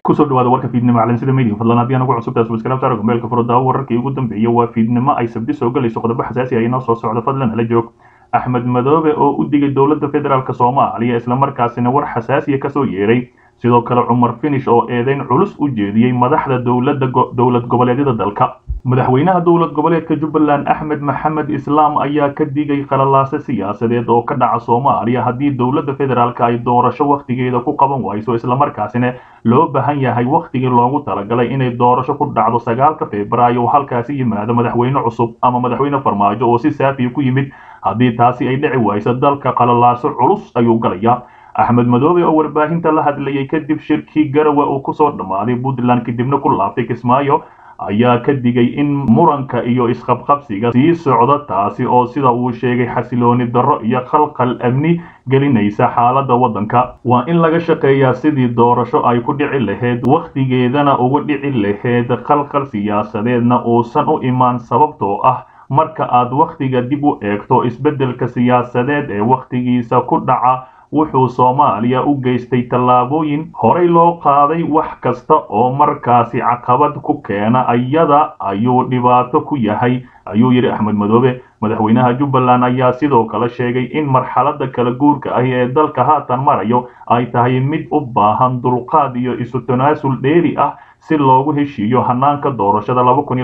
kusoo dhawaada warka fiidnimo calansida media fadlan haddii aan ugu cusubtahay subscribe saara gmailka furo daawo wararkii ugu dambeeyay waa fiidnimo ay sabdi soo galayso qodobo xasaasi ah inoo soo socda fadlan hala joog axmed madoobe oo u digay dowladda federaalk soomaaliya islamarkaasina war xasaasiya kasoo yeeray sidoo kale cumar finish oo eedeyn culus u jeediyey madaxda dowladda dowlad goboleedyada dalka madaxweynaha dowlad goboleedka jubbaland axmed maxamed islaam ayaa ka digay qalalaase siyaasadeed oo ka dhaca soomaaliya haddii dowladda federaalk ay doorasho wakhtigeeda ku qaban wayso islamarkaasina loo baahan yahay wakhtigii loogu talagalay inay doorasho ku dhacdo sagaalka februaayo oo halkaasi yimaado madaxweyne cusub ama madaxweyne farmaajo oo si saafiya ku yimid haddii taasi ay dhici wayso dalka qalalaaso culus ayuu galaya axmed madoobe oo warbaahinta la hadlayay kadib shirkii garawa uu kusoo dhammaaday puntland kadibna ku laabtay kismaayo ayaa ka digay in muranka iyo isqabqabsiga sii socda taasi oo sida uu sheegay xasilooni darro iyo khalkhal amni gelinaysa xaaladda waddanka waa in laga shaqeeyaa sidii doorasho ay ku dhici lahayd wakhtigeedana uga dhici lahayd khalkhal siyaasadeedna uusan u imaan sababtoo ah marka aad wakhtiga dib u eegto isbeddelka siyaasadeed ee wakhtigiisa ku dhaca wuxuu soomaaliya u geystay tallaabooyin horey loo qaaday wax kasta oo markaasi caqabad ku keena iyada ayuu dhibaato ku yahay ayuu yidhi axmed madoobe madaxweynaha jubbaland ayaa sidoo kale sheegay in marxaladda kala guurka ahi ee dalka haatan marayo ay tahay mid u baahan dulqaad iyo isu tanaasul dheeri ah si loogu heshiiyo hanaanka doorashada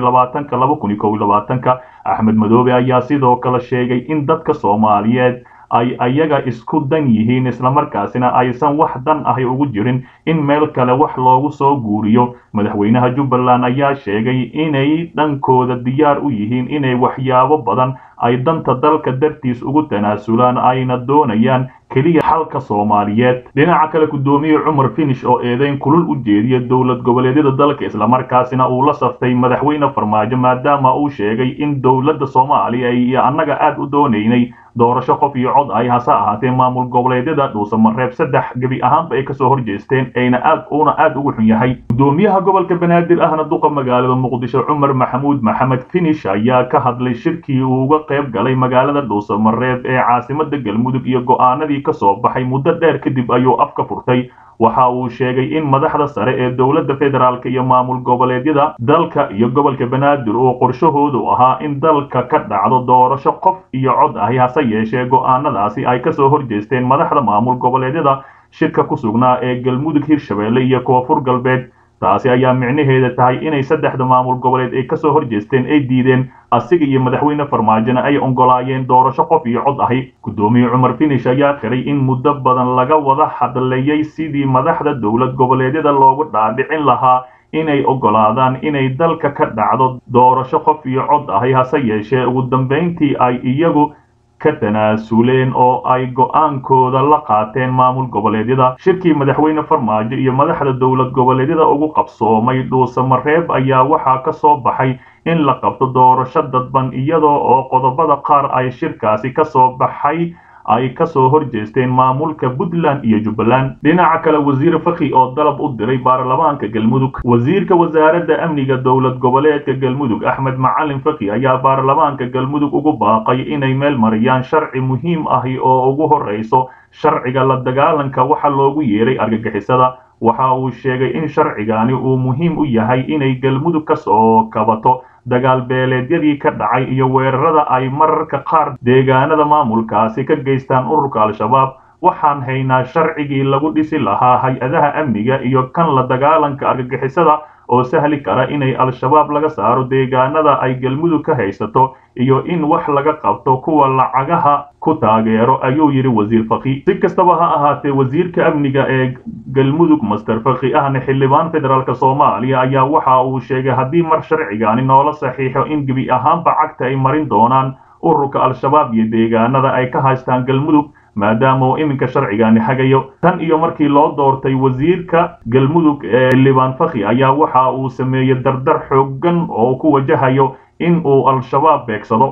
ka axmed madoobe ayaa sidoo kale sheegay in dadka soomaaliyeed ay ayaga isku dan yihiin islamarkaasina aysan wax dan ahi ugu jirin in meel kale wax loogu soo guuriyo madaxweynaha jubbaland ayaa sheegay inay dhankooda diyaar u yihiin inay waxyaabo badan ay danta dalka dartiis ugu tanaasulaan ayna doonayaan keliya xalka soomaaliyeed dhinaca kale guddoomiye cumar finish oo eedeyn kulul u jeediya dowlad goboleedyada dalka islamarkaasina uu la saftay madaxweyne farmaajo maadaama uu sheegay in dowladda soomaaliya iyo annaga aad u doonaynay doorasho qof iyo cod ay hase ahaatee maamul goboleedyada dhuusamareeb saddex gebi ahaanba ay kasoo horjeesteen ayna aad uuna aad ugu xun yahay guddoomiyaha gobolka banaadir ahna duqa magaalada muqdisho cumar maxamuud maxamed finish ayaa ka hadlay shirkii uu uga qayb galay magaalada dhuusamareeb ee caasimada galmudug iyo go'aanadii kasoo baxay muddo dheer kadib ayuu afka furtay waxa uu sheegay in madaxda sare ee dowladda federaalk iyo maamul goboleedyada dalka iyo gobolka banaadir uu qorshahoodu ahaa in dalka ka dhacdo doorasho qof iyo cod ahi hase yeeshee go'aanadaasi ay kasoo horjeesteen madaxda maamul goboleedyada shirka ku sugnaa ee galmudug hirshabeelle iyo koonfur galbeed taasi ayaa micnaheeda tahay inay saddexda maamul goboleed ay kasoo horjeesteen ay diideen asiga iyo madaxweyne farmaajona ay ogolaayeen doorasho qof iyo cod ahi guddoomiye cumar finish ayaa qiray in muddo badan laga wada hadlayay sidii madaxda dowlad goboleedyada loogu dhaadhicin lahaa inay ogolaadaan inay dalka ka dhacdo doorasho qof iyo cod ahi hase yeeshee ugu dambayntii ay iyagu ka tanaasuleen oo ay go'aankooda la qaateen maamul goboleedyada shirkii madaxweyne farmaajo iyo madaxda dowlad goboleedyada ugu qabsoomay dhuusamareeb ayaa waxaa ka soo baxay in la qabto doorasho dadban iyadoo oo qodobada qaar ay shirkaasi ka soo baxay ay kasoo horjeesteen maamulka puntland iyo jubbaland dhinaca kale wasiir fakhi oo dalab u diray baarlamaanka galmudug wasiirka wasaaradda amniga dowlad goboleedka galmudug axmed macalin fakhi ayaa baarlamaanka galmudug ugu baaqay inay meel mariyaan sharci muhiim ahi oo ugu horreyso sharciga la dagaalanka waxa loogu yeeray argagixisada waxa uu sheegay in sharcigani uu muhiim u yahay inay galmudug ka soo kabato dagaal beeleedyadii ka dhacay iyo weerarada ay mararka qaar deegaanada maamulkaasi ka geystaan ururka al-shabaab waxaan haynaa sharcigii lagu dhisi lahaa hay-adaha amniga iyo kan la dagaalanka argagixisada oo sahli kara inay al-shabaab laga saaro deegaanada ay galmudug ka haysato iyo in wax laga qabto kuwa lacagaha ku taageero ayuu yidhi wasiir fakhi si kastaba ha ahaatee wasiirka amniga ee galmudug master fakhi ahna xildhibaan federaalk soomaaliya ayaa waxa uu sheegay haddii mar sharcigani noola saxiixo in gebi ahaanba cagta ay marin doonaan ururka al-shabaab iyo deegaanada ay ka haystaan galmudug maadaama uu iminka sharcigani hagayo tan iyo markii loo doortay wasiirka galmudug ee xildhibaan fakhi ayaa waxa uu sameeyey dardar xooggan oo ku wajahayo in uu al-shabaab beegsado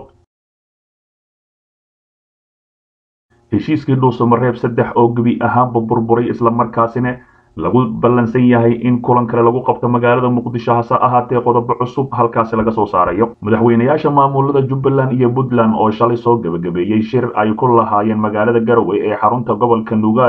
heshiiskii dhuusamareeb saddex oo gebi ahaanba burburay islamarkaasina lagu ballansan yahay in kulan kale lagu qabto magaalada muqdisho hase ahaatee qodobo cusub halkaasi laga soo saarayo madaxweynayaasha maamulada jubbaland iyo puntland oo shalay soo gebagabeeyey shir ay ku lahaayeen magaalada garowe ee xarunta gobolka nugaal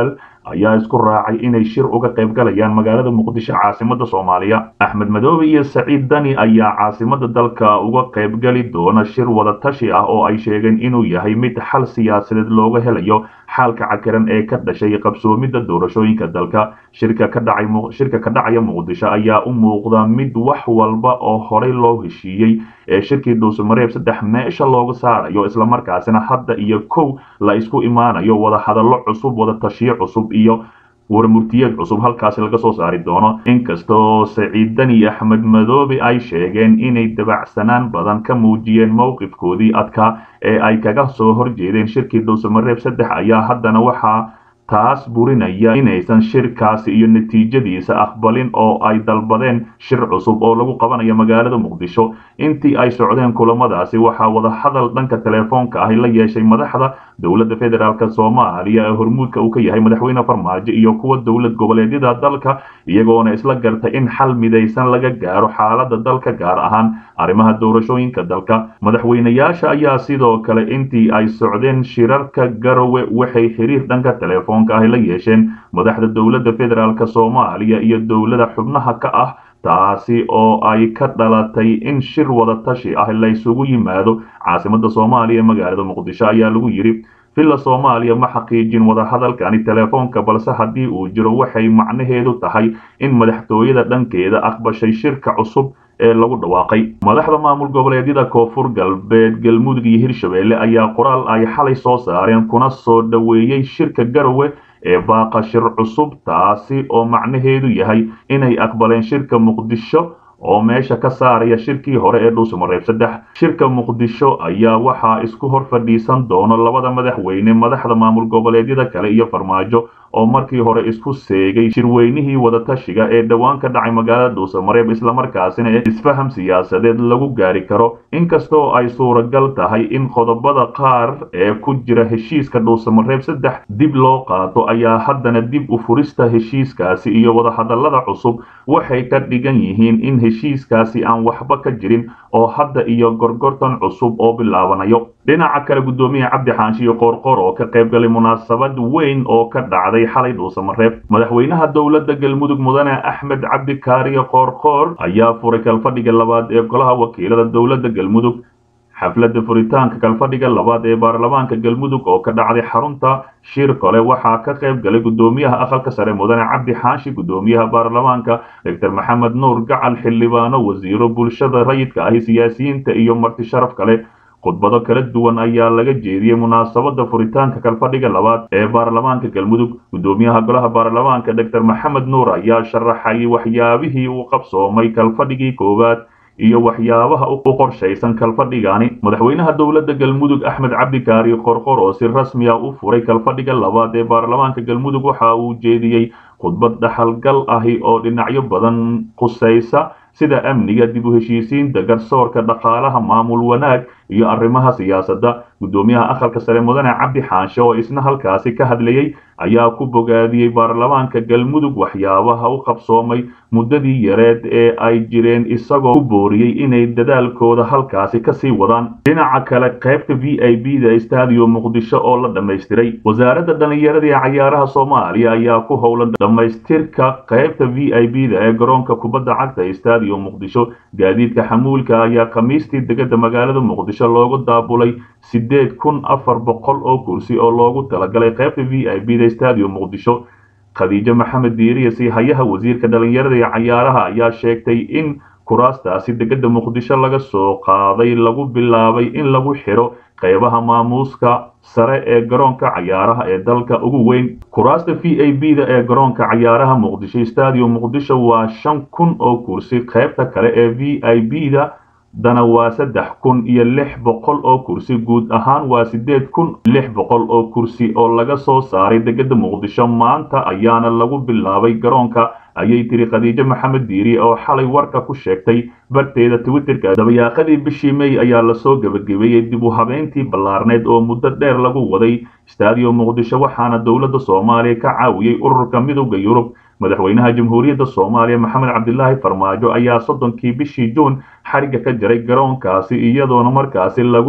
ayaa isku raacay inay shir uga qayb galayaan magaalada muqdisho caasimada soomaaliya axmed madoobe iyo saciid dani ayaa caasimada dalka uga qaybgali doona shir wadatashi ah oo ay sheegeen inuu yahay mid xal siyaasadeed looga helayo xaalka cakiran ee ka dhashay qabsoomidda doorashooyinka dalka shirka ka dhacay shirka ka dhacaya muqdisho ayaa u muuqda mid wax walba oo horey loo heshiiyey ee shirkii dhuusamareeb saddex meesha looga saarayo islamarkaasina hadda iyo kow la isku imaanayo wadahadallo cusub wadatashiyo cusub iyo warmurtiyeed cusub halkaasi laga soo saari doono inkastoo saciid dani axmed madoobe ay sheegeen inay dabacsanaan badan ka muujiyeen mowqifkoodii adkaa ee ay kaga soo horjeedeen shirkii dhuusamareeb saddex ayaa haddana waxaa taas burinaya inaysan shirkaasi iyo natiijadiisa aqbalin oo ay dalbadeen shir cusub oo lagu qabanayo magaalada muqdisho intii ay socdeen kulamadaasi waxaa wadahadal dhanka teleefoonka ahi la yeeshay madaxda dowladda federaalk soomaaliya ee hormuudka uu ka yahay madaxweyne farmaajo iyo kuwa dowlad goboleedyada dalka iyagoona isla gartay in xal midaysan laga gaaro xaalada dalka gaar ahaan arrimaha doorashooyinka dalka madaxweynayaasha ayaa sidoo kale intii ay socdeen shirarka garowe waxay xiriir dhanka teleefoonka ahi la yeesheen madaxda dowladda federaalk soomaaliya iyo dowlada xubnaha ka ah taasi oo ay ka dhalatay in shir wadatashi ah laysugu yimaado caasimada soomaaliya ee magaalada muqdisho ayaa lagu yidhi villa soomaaliya ma xaqiijin wadahadalkani teleefoonka balse haddii uu jiro waxay macnaheedu tahay in madaxtooyada dhankeeda aqbashay shirka cusub ee lagu dhawaaqay madaxda maamul goboleedyada koonfur galbeed galmudug iyo hirshabelle ayaa qoraal ay xalay soo saareen kuna soo dhoweeyey shirka garowe ee baaqa shir cusub taasi oo macnaheedu yahay inay aqbaleen shirka muqdisho oo meesha ka saaraya shirkii hore ee dhuusamareeb saddex shirka muqdisho ayaa waxaa isku hor fadhiisan doono labada madaxweyne madaxda maamul goboleedyada kale iyo farmaajo oo markii hore isku seegay shirweynihii wadatashiga ee dhowaan ka dhacay magaalada dhuusamareeb islamarkaasina isfaham siyaasadeed lagu gaari karo inkastoo ay suuragal tahay in qodobada qaar ee ku jira heshiiska dhuusamareeb saddex dib loo qaato ayaa haddana dib u furista heshiiskaasi iyo wadahadallada cusub waxay ka dhigan yihiin in heshiiskaasi aan waxba ka jirin oo hadda iyo gorgortan cusub oo bilaabanayo dhinaca kale guddoomiye cabdi xaanshiyo qoorqoor oo ka qayb galay munaasabad weyn oo ka dhacday xalay dhuusamareeb madaxweynaha dowladda galmudug mudane axmed cabdi kaariye qoorqoor ayaa furay kalfadhiga labaad ee golaha wakiilada dowladda galmudug xafladda furitaanka kalfadhiga labaad ee baarlamaanka galmudug oo ka dhacday xarunta shir kole waxaa ka qayb galay guddoomiyaha aqalka sare mudane cabdi xaashi guddoomiyaha baarlamaanka doctor maxamed nuur gacal xildhibaano wasiiro bulshada rayidka ahi siyaasiyiinta iyo marti sharaf kale khudbado kala duwan ayaa laga jeediyey munaasabada furitaanka kalfadhiga labaad ee baarlamaanka galmudug guddoomiyaha golaha baarlamaanka doctor maxamed nuur ayaa sharaxay waxyaabihii uu qabsoomay kalfadhigii koowaad iyo waxyaabaha u qorshaysan kalfadhigani madaxweynaha dowladda galmudug axmed cabdikaari qorqor oo si rasmiya u furay kalfadhiga labaad ee baarlamaanka galmudug waxa uu jeediyey khudbad dhaxalgal ahi oo dhinacyo badan khusaysa sida amniga dib u heshiisiinta garsoorka dhaqaalaha maamul wanaag iyo arrimaha siyaasadda guddoomiyaha aqalka sare mudane cabdi xaanshe oo isna halkaasi ka hadlayey ayaa ku bogaadiyey baarlamaanka galmudug waxyaabaha u qabsoomay muddadii yareed ee ay jireen isagoo ku booriyey inay dadaalkooda halkaasi kasii wadaan dhinaca kale qaybta v i b da stadium muqdisho oo la dhammaystiray wasaaradda dhallinyarada ee cayaaraha soomaaliya ayaa ku howlan dhammaystirka qaybta v i b da ee garoonka kubadda cagta stadium muqdisho gaadiidka xamuulka ayaa khamiistii degada magaalada muqdisho loogu daabulay sideed kun afar boqol oo kursi oo loogu talagalay qaybta v i b da stadium muqdisho khadiijo maxamed diiriya siihayaha wasiirka dhallinyarada ee cayaaraha ayaa sheegtay in kuraastaasi degada muqdisho laga soo qaaday lagu bilaabay in lagu xidho qaybaha maamuuska sare ee garoonka cayaaraha ee dalka ugu weyn kuraasta v a b da ee garoonka cayaaraha muqdisho stadium muqdisho waa shan kun oo kursi qaybta kale ee v i b da dana waa saddex kun iyo lix boqol oo kursi guud ahaan waa siddeed kun lix boqol oo kursi oo laga soo saaray degada muqdisho maanta ayaana lagu bilaabay garoonka ayay tiri khadiijo maxamed diiri oo xalay warka ku sheegtay barteeda twitterka dabayaaqadii bishii may ayaa lasoo gebagabeeyey dib u habeyntii ballaarneed oo muddo dheer lagu waday stadium muqdisho waxaana dowladda soomaaliya ka caawiyey ururka midowda yurub madaxweynaha jamhuuriyadda soomaaliya maxamed cabdilaahi farmaajo ayaa soddonkii bishii juun xariga ka jaray garoonkaasi iyadoona markaasi lagu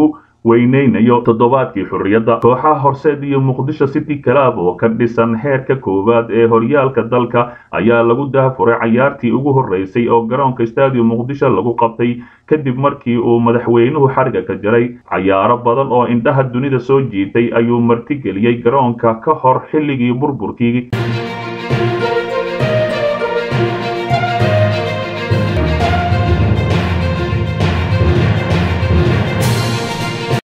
weyneynayo toddobaadkii xurriyadda kooxaha horseed iyo muqdisho city club oo ka dhisan heerka koowaad ee horyaalka dalka ayaa lagu dahafuray cayaartii ugu horreysay oo garoonka stadium muqdisho lagu qabtay kadib markii uu madaxweynuhu xariga ka jaray cayaaro badan oo indhaha dunida soo jiitay ayuu martigeliyey garoonka ka hor xilligii burburkii